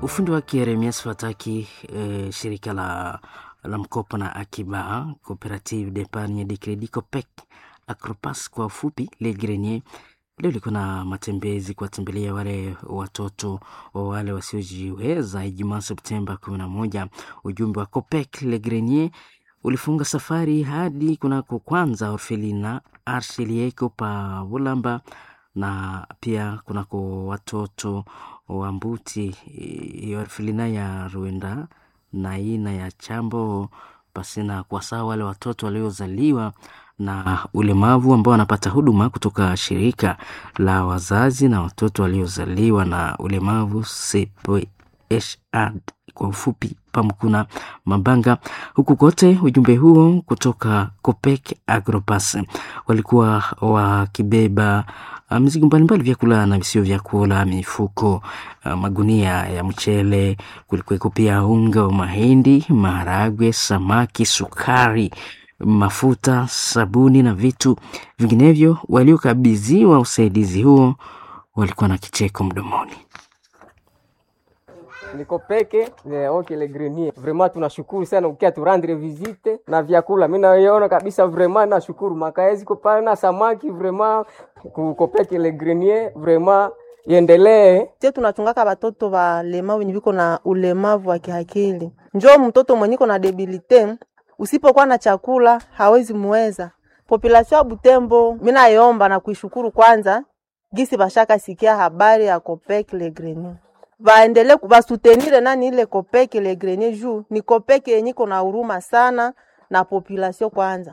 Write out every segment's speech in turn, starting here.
Ufundi wake Yeremias Fataki. Eh, shirika la, la mkopo na akiba Cooperative d'Epargne de Credit Copec Acropas kwa ufupi Le Grenier leo liko na matembezi kuwatembelea wale watoto wa wale wasiojiweza Ijumaa Septemba kumi na moja. Ujumbe wa Copec Le Grenier ulifunga safari hadi kunako kwanza orfelina Arshelieko pa Bulamba na pia kunako watoto wa Mbuti orfelina ya Rwenda na ina ya Chambo pasina kuwasaa wale watoto waliozaliwa na ulemavu ambao wanapata huduma kutoka shirika la wazazi na watoto waliozaliwa na ulemavu CPHAD kwa ufupi Pamkuna Mabanga. Huku kote ujumbe huo kutoka Copec Agropas walikuwa wakibeba mizigo mbalimbali, vyakula na visio vyakula, mifuko, magunia ya mchele, kulikuweko pia unga wa mahindi, maharagwe, samaki, sukari mafuta, sabuni na vitu vinginevyo. Waliokabidhiwa usaidizi huo walikuwa na kicheko mdomoni. niko peke oke le grenier vraiment, tunashukuru sana ukia turandre visite na vyakula. Mimi naiona kabisa vraiment, nashukuru makaezi ko pale na samaki vraiment kukopeke le grenier vraiment iendelee. Sie tunachungaka batoto balema wenye biko na ulemavu wa kiakili, njoo mtoto mwenye iko na debilite usipokuwa na chakula hawezi muweza. Populasio ya Butembo minayomba na kuishukuru kwanza gisi bashaka sikia habari ya Copec Le Grenier, baendele basutenire nani ile Copec Le Grenier juu ni Copec yenye iko na huruma sana na populasio kwanza.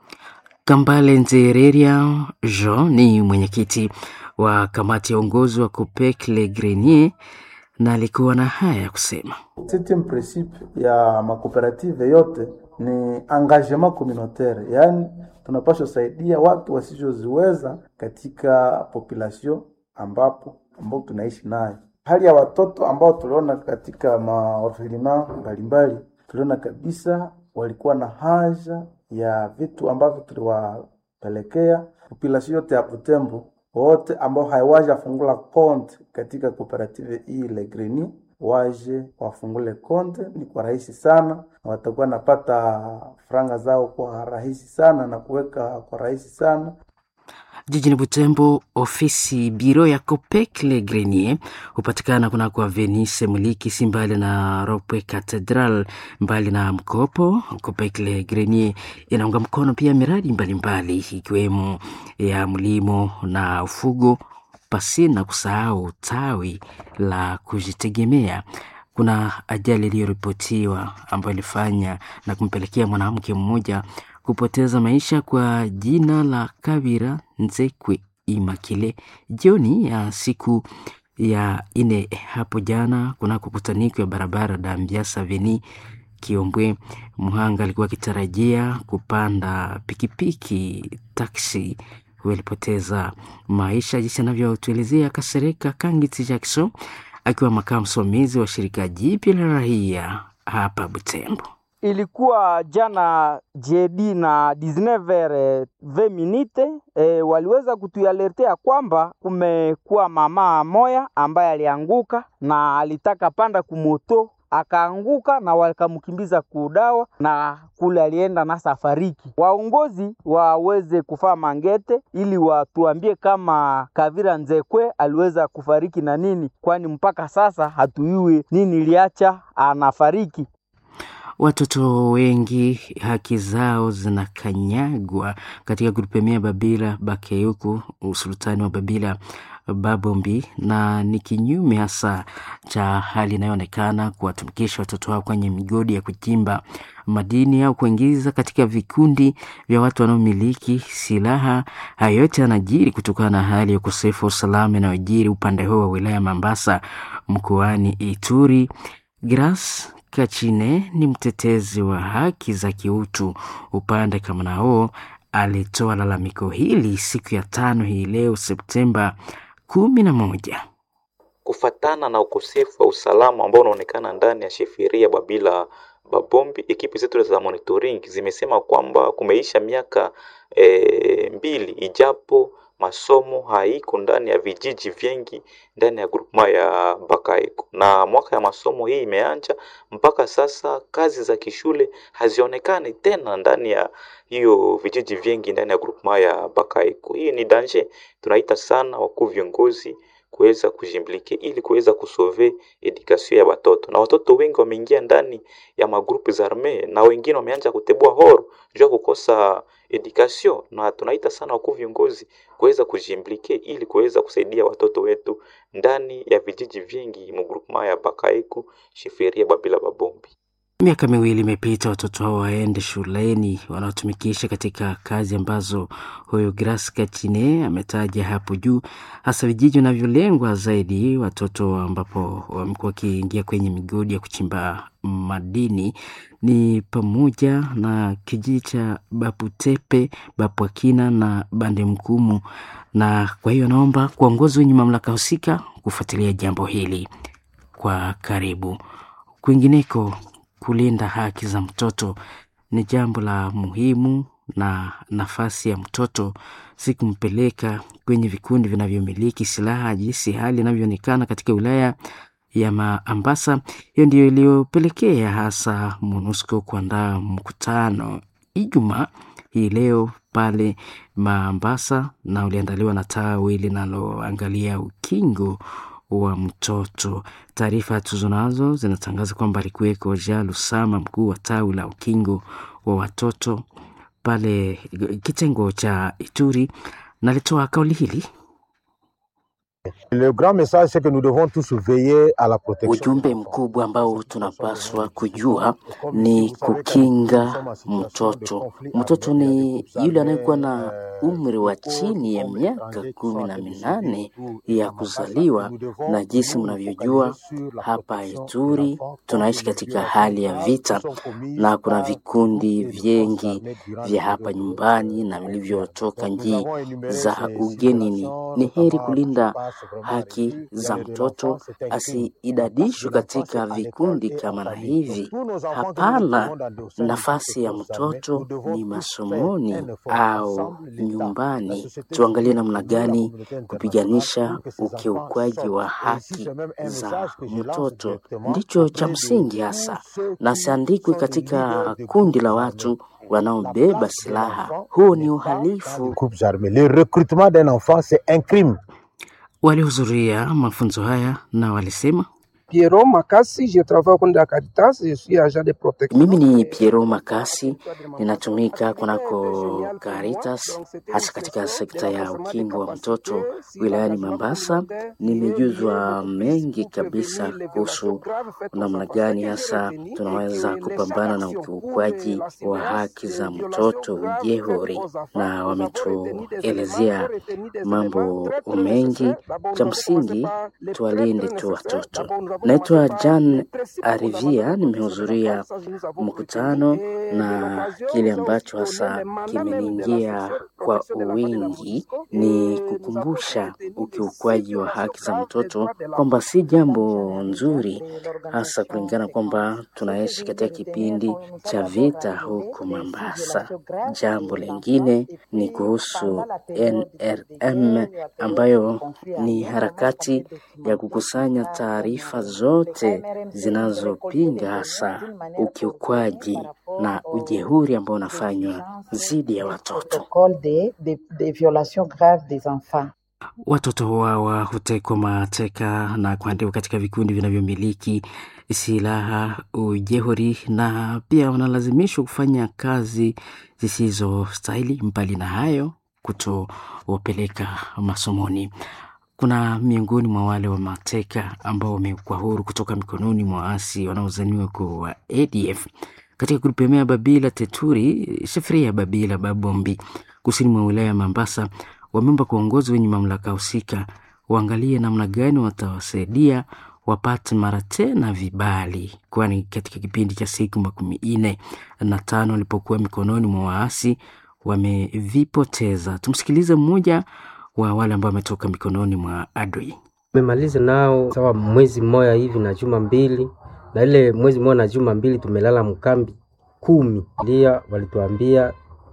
Kambale Nzereria Jean ni mwenyekiti wa kamati ya uongozi wa Copec Le Grenier na alikuwa na haya ya kusema. Septième principe ya makooperative yote ni engagement communautaire, yaani tunapaswa saidia watu wasizoziweza katika population ambapo ambao tunaishi nayo. Hali ya watoto ambao tuliona katika maorfelina mbalimbali, tuliona kabisa walikuwa na haja ya vitu ambavyo tuliwapelekea population yote ya Butembo, wote ambao haiwaja fungula konte katika kooperative hii Le Grenier waje wafungule konte, ni kwa rahisi sana, na watakuwa napata franga zao kwa rahisi sana na kuweka kwa rahisi sana. Jijini Butembo, ofisi biro ya Copec Le Grenier hupatikana kunako Venice Muliki, si mbali na Ropwe Cathedral. Mbali na mkopo, Copec Le Grenier inaunga mkono pia miradi mbalimbali ikiwemo ya mlimo na ufugo pasi na kusahau tawi la kujitegemea. Kuna ajali iliyoripotiwa ambayo ilifanya na kumpelekea mwanamke mmoja kupoteza maisha kwa jina la Kabira Nzekwe Imakile jioni ya siku ya ine hapo jana kunako kutaniko ya barabara Dambiasa Veni Kiombwe. Mhanga alikuwa akitarajia kupanda pikipiki taksi walipoteza maisha, jinsi anavyotuelezea Kasereka Kangiti Jackson akiwa makamu msimamizi wa shirika jipya la raia hapa Butembo. Ilikuwa jana jedi na 19h20 minute e, waliweza kutualertea kwamba kumekuwa mama moya ambaye alianguka na alitaka panda kumoto akaanguka na wakamkimbiza kudawa na kule alienda na safariki. Waongozi waweze kufaa mangete ili watuambie kama Kavira Nzekwe aliweza kufariki na nini, kwani mpaka sasa hatuyui nini iliacha anafariki. Watoto wengi haki zao zinakanyagwa katika grupemia Babila Bakeyuku, usultani wa Babila Babombi, na ni kinyume hasa cha hali inayoonekana kuwatumikisha watoto wao kwenye migodi ya kuchimba madini au kuingiza katika vikundi vya watu wanaomiliki silaha. Hayo yote yanajiri kutokana na hali ya ukosefu wa usalama inayojiri upande huo wa wilaya Mambasa mkoani Ituri. Gras Kachine ni mtetezi wa haki za kiutu upande kama nao, alitoa lalamiko hili siku ya tano hii leo Septemba kumi na moja kufatana na ukosefu wa usalama ambao unaonekana ndani ya sheferia Babila Babombi. Ekipi zetu za monitoring zimesema kwamba kumeisha miaka e, mbili ijapo masomo haiko ndani ya vijiji vingi ndani ya grupema ya Bakaiko, na mwaka ya masomo hii imeanja mpaka sasa, kazi za kishule hazionekani tena ndani ya hiyo vijiji vingi ndani ya grupema ya Bakaiko. Hii ni danger, tunaita sana wakuu viongozi kuweza kujimplike ili kuweza kusove edukasio ya watoto, na watoto wengi wameingia ndani ya magrupu za arme na wengine wameanza kutebua horo juu ya kukosa edukasio, na tunaita sana wakuu viongozi kuweza kujimplike ili kuweza kusaidia watoto wetu ndani ya vijiji vingi mugrupema ya Bakaiku, Shiferia, Babila, Babombi. Miaka miwili imepita, watoto hao waende shuleni, wanaotumikisha katika kazi ambazo huyu Grace Kachine ametaja hapo juu, hasa vijiji vinavyolengwa zaidi, watoto ambapo wamekuwa wakiingia kwenye migodi ya kuchimba madini ni pamoja na kijiji cha Baputepe, Bapwakina na Bande Mkumu, na kwa hiyo naomba kuongozi wenye mamlaka husika kufuatilia jambo hili kwa karibu. Kwingineko, kulinda haki za mtoto ni jambo la muhimu, na nafasi ya mtoto si kumpeleka kwenye vikundi vinavyomiliki silaha, jinsi hali inavyoonekana katika wilaya ya Maambasa. Hiyo ndiyo iliyopelekea hasa MONUSCO kuandaa mkutano Ijumaa hii leo pale Maambasa, na uliandaliwa na tawi linaloangalia ukingo wa mtoto. Taarifa tuzo nazo zinatangaza kwamba alikuweko Ja Lusama, mkuu wa tawi la ukingo wa watoto pale kitengo cha Ituri, na alitoa kauli hili. Le grand message c'est que nous devons tous veiller à la protection. Ujumbe mkubwa ambao tunapaswa kujua ni kukinga mtoto. Mtoto ni yule anayekuwa na umri wa chini ya miaka kumi na minane ya kuzaliwa, na jinsi mnavyojua hapa Ituri tunaishi katika hali ya vita, na kuna vikundi vingi vya hapa nyumbani na vilivyotoka nchi za ugenini. Ni heri kulinda haki za mtoto asiidadishwe katika vikundi kama na hivi. Hapana, nafasi ya mtoto ni masomoni au nyumbani. Tuangalie namna gani kupiganisha ukiukwaji wa haki za mtoto, ndicho cha msingi hasa, na siandikwi katika kundi la watu wanaobeba silaha. Huo ni uhalifu. Groupes armés. Le recrutement d'un enfant c'est un crime. Walihudhuria mafunzo haya na walisema Pierrot Makasi, je travaille au compte de la Caritas, je suis agent de protection. Mimi ni Piero Makasi, ninatumika kunako Caritas, hasa katika sekta ya ukingo wa mtoto wilayani Mombasa. Nimejuzwa mengi kabisa kuhusu namna gani hasa tunaweza kupambana na ukiukwaji wa haki za mtoto ujehuri, na wametuelezea mambo mengi. Cha msingi tuwalinde tu watoto. Naitwa Jan Arivia, nimehudhuria mkutano na kile ambacho hasa kimeniingia kwa wingi ni kukumbusha ukiukwaji wa haki za mtoto kwamba si jambo nzuri, hasa kulingana kwamba tunaishi katika kipindi cha vita huko Mombasa. Jambo lingine ni kuhusu NRM ambayo ni harakati ya kukusanya taarifa zote zinazopinga hasa ukiukwaji na ujehuri ambao unafanywa dhidi ya watoto. protocole des des- des violations graves des enfants. Watoto hawa hutekwa mateka na kuandikwa katika vikundi vinavyomiliki silaha, ujehuri, na pia wanalazimishwa kufanya kazi zisizostahili. Mbali na hayo, kutowapeleka masomoni. Kuna miongoni mwa wale wa mateka ambao wamekuwa huru kutoka mikononi mwa waasi wanaozaniwa kuwa ADF katika grupu ya Babila Teturi, Shefria ya Babila Babombi, kusini mwa wilaya ya Mombasa, wameomba kwa uongozi wenye mamlaka husika waangalie namna gani watawasaidia wapate mara tena vibali, kwani katika kipindi cha siku makumi nne na tano walipokuwa mikononi mwa waasi wamevipoteza. Tumsikilize mmoja wa wale ambao wametoka mikononi mwa adui. Tumemaliza nao sawa mwezi mmoja hivi na juma mbili, na ile mwezi mmoja na juma mbili tumelala mkambi kumi. Ndia walituambia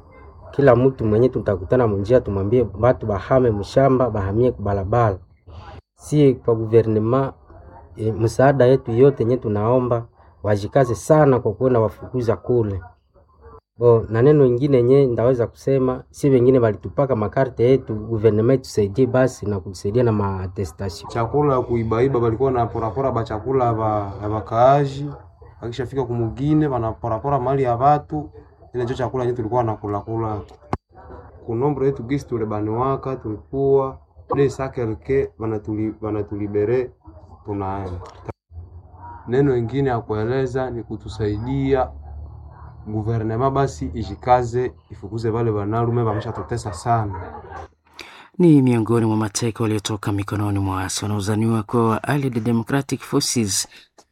kila mtu mwenye tutakutana munjia tumwambie batu bahame mshamba bahamie kubalabala. Sie kwa guvernema e, msaada yetu yote yenye tunaomba wajikaze sana kwa kuona wafukuza kule bo. Na neno ingine yenye ndaweza kusema, si wengine walitupaka makarte yetu, guvernema itusaidie basi na kutusaidia na maatestation chakula ya kuibaiba, balikuwa na porapora ba chakula ba ya bakaaji, akishafika kumugine banaporapora mali ya batu, ile ndio chakula yetu tulikuwa nakula kula kunombre yetu gisi tule baniwaka tulikuwa ile sakelke banatuli banatulibere tunaenda. Neno ingine ya kueleza ni kutusaidia guvernema basi ijikaze ifukuze wale banarume bameshatutesa sana. Ni miongoni mwa mateka waliotoka mikononi mwa waasi wanaozaniwa kuwa wa Allied Democratic Forces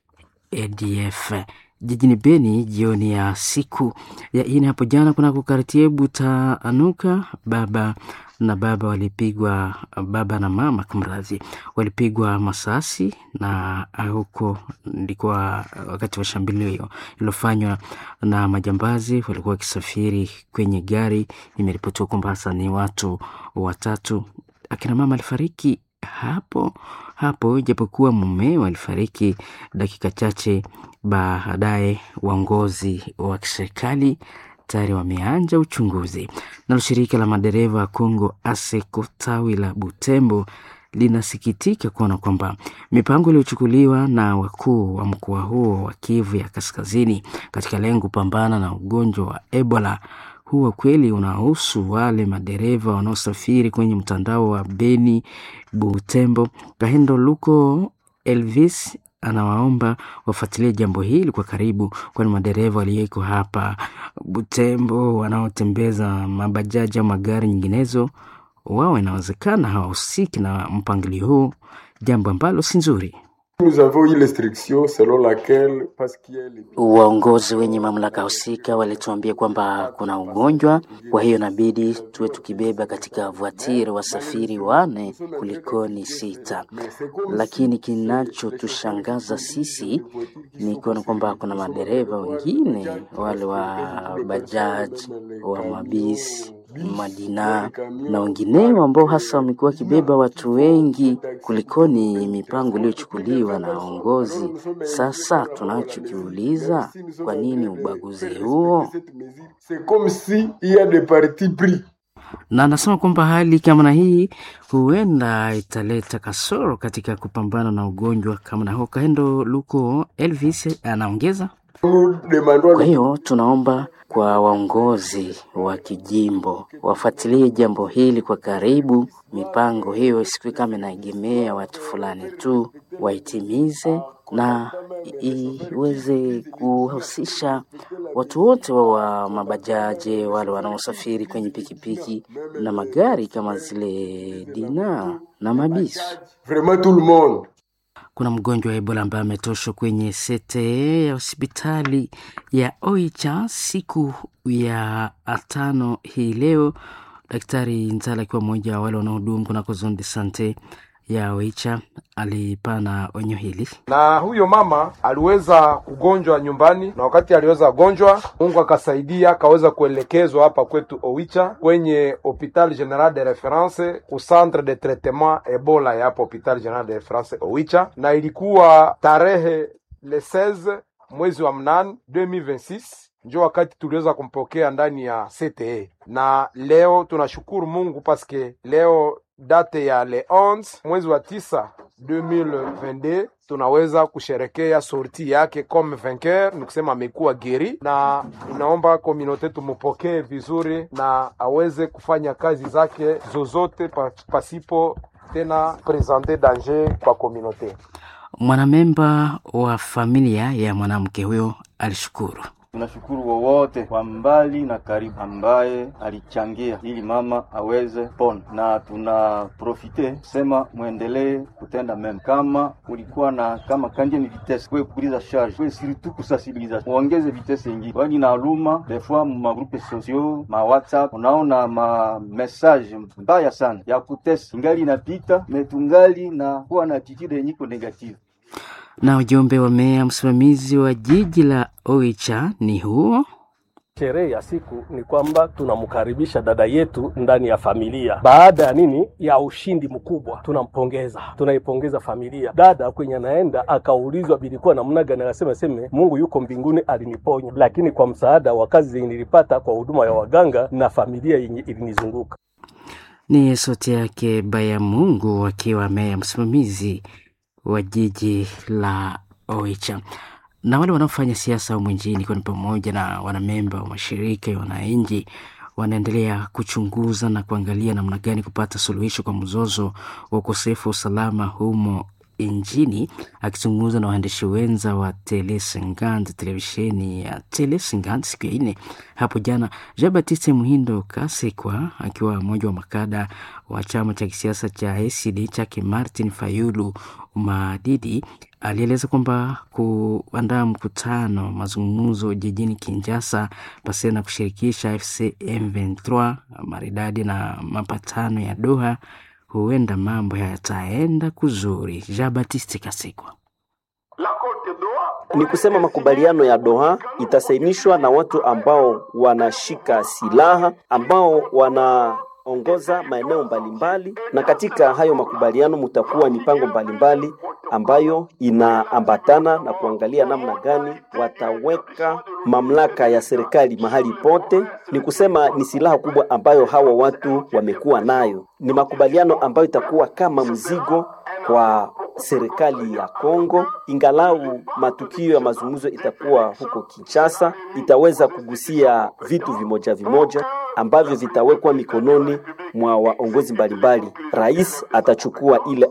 ADF jijini Beni jioni ya siku ya ine hapo jana kunako kartie Butaanuka, baba na baba walipigwa, baba na mama kumradhi, walipigwa masasi na huko ndikuwa wakati wa shambulio hiyo iliyofanywa na majambazi walikuwa wakisafiri kwenye gari. Imeripotiwa kwamba hasa ni watu watatu, akina mama alifariki hapo hapo, ijapokuwa mume alifariki dakika chache baadaye. Uongozi wa kiserikali tayari wameanja uchunguzi. Nalo shirika la madereva wa Kongo ASECO tawi la Butembo linasikitika kuona kwamba mipango iliyochukuliwa na wakuu wa mkoa huo wa Kivu ya Kaskazini katika lengo kupambana na ugonjwa wa Ebola huwa kweli unahusu wale madereva wanaosafiri kwenye mtandao wa Beni Butembo. Kahendo Luko Elvis anawaomba wafuatilie jambo hili kwa karibu, kwani madereva waliyeko hapa Butembo wanaotembeza mabajaji au magari nyinginezo, wao inawezekana hawahusiki na mpangilio huu, jambo ambalo si nzuri. Waongozi wenye mamlaka husika walituambia kwamba kuna ugonjwa, kwa hiyo inabidi tuwe tukibeba katika vuatiri wasafiri wane kulikoni sita. Lakini kinachotushangaza sisi ni kuona kwamba kuna madereva wengine wale wa bajaji, wa mabisi madina na wengineo ambao hasa wamekuwa wakibeba watu wengi kulikoni mipango iliyochukuliwa na uongozi. Sasa tunachokiuliza, kwa nini ubaguzi huo? na anasema kwamba hali kama na hii huenda italeta kasoro katika kupambana na ugonjwa kama na huo. Kaendo Luko Elvis anaongeza kwa hiyo tunaomba kwa waongozi wa kijimbo wafuatilie jambo hili kwa karibu. Mipango hiyo isikuwe kama inaegemea watu fulani tu, waitimize na iweze kuhusisha watu wote wa, wa mabajaji, wale wanaosafiri kwenye pikipiki na magari kama zile dina na mabisi. Kuna mgonjwa wa Ebola ambaye ametoshwa kwenye sete ya hospitali ya Oicha siku ya tano hii leo. Daktari Nzala akiwa mmoja wa wale wanaohudumu kunako zone de sante ya Oicha alipana onyo hili. na huyo mama aliweza kugonjwa nyumbani, na wakati aliweza gonjwa, Mungu akasaidia akaweza kuelekezwa hapa kwetu Oicha kwenye Hopital General de Reference ku centre de traitement Ebola ya hapa Hopital General de Reference Oicha, na ilikuwa tarehe le 16 mwezi wa mnane 2026 njo wakati tuliweza kumpokea ndani ya CTE, na leo tunashukuru Mungu paske leo date ya le 11 mwezi wa tisa 2022 tunaweza kusherekea sorti yake comme vainqueur, ni kusema amekuwa geri, na inaomba komunote tumupokee vizuri na aweze kufanya kazi zake zozote pa, pasipo tena presente danger kwa komunote. Mwanamemba wa familia ya mwanamke huyo alishukuru. Tunashukuru wowote kwa mbali na karibu ambaye alichangia ili mama aweze pona, na tunaprofite kusema mwendelee kutenda mema. Kama ulikuwa na kama kanje ni vitesse kwe kuliza charge kwe surtout kusensibiliza, uongeze vitesse ingine, kwani na aluma des fois mu magrupe sociaux ma WhatsApp unaona ma message mbaya sana ya kutesa, ingali inapita metungali na kuwa na attitude yenye iko negative Na ujumbe wa meya msimamizi wa jiji la Oicha ni huo Sherehe ya siku ni kwamba tunamkaribisha dada yetu ndani ya familia. Baada ya nini, ya ushindi mkubwa, tunampongeza, tunaipongeza familia. Dada kwenye anaenda akaulizwa bilikuwa namna gani, akasema seme Mungu yuko mbinguni aliniponya, lakini kwa msaada wa kazi yenye nilipata kwa huduma ya waganga na familia yenye ilinizunguka. Ni sauti yake Baya Mungu akiwa meya msimamizi wa jiji la Oicha. Na wale wanaofanya siasa humu nchini, ikiwa ni pamoja na wanamemba wa mashirika ya wananchi, wanaendelea kuchunguza na kuangalia namna gani kupata suluhisho kwa mzozo wa ukosefu wa usalama humo nchini. Akizungumza na waandishi wenza wa Telesingand, televisheni ya Telesingand siku ya nne hapo jana, Jean Baptiste Muhindo Kasekwa akiwa mmoja wa makada wa chama cha kisiasa cha ACD chake Martin Fayulu Madidi alieleza kwamba kuandaa mkutano mazungumzo jijini Kinshasa pasi na kushirikisha FC M23 maridadi na mapatano ya Doha, huenda mambo yataenda kuzuri. Jean Baptiste Kasekwa ni kusema makubaliano ya Doha itasainishwa na watu ambao wanashika silaha ambao wana ongoza maeneo mbalimbali, na katika hayo makubaliano mutakuwa mipango mbalimbali ambayo inaambatana na kuangalia namna gani wataweka mamlaka ya serikali mahali pote. Ni kusema ni silaha kubwa ambayo hawa watu wamekuwa nayo. Ni makubaliano ambayo itakuwa kama mzigo kwa serikali ya Kongo, ingalau matukio ya mazungumzo itakuwa huko Kinshasa, itaweza kugusia vitu vimoja vimoja ambavyo vitawekwa mikononi mwa waongozi mbalimbali. Rais atachukua ile